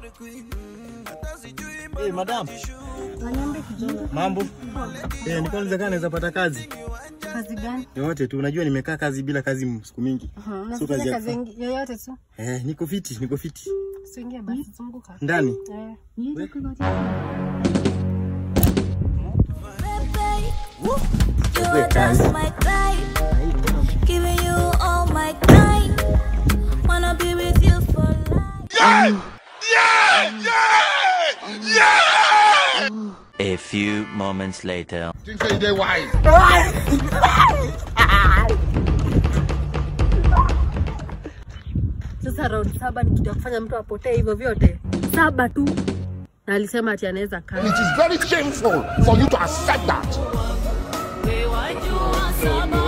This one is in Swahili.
Hey, madam, Waniambie kijana. mambo? Eh, niko nauliza kama naweza pata kazi Kazi gani? yoyote tu. Unajua nimekaa kazi bila kazi siku mingi. Mhm, So Unafanya kazi ya kazi kufanya. yengi- yoyote tu. Eh, niko fiti, niko fiti. Usiingie basi, zunguka. Ndani. Eh. You are just my type, giving you all my time. Wanna be with you for life. A few moments later. Think say they wise. Sasa round saba ni kitu ya kufanya mtu apotee hivyo vyote. Saba tu. Na alisema ati anaweza kaa. It is very shameful for you to accept that. We want you on summer.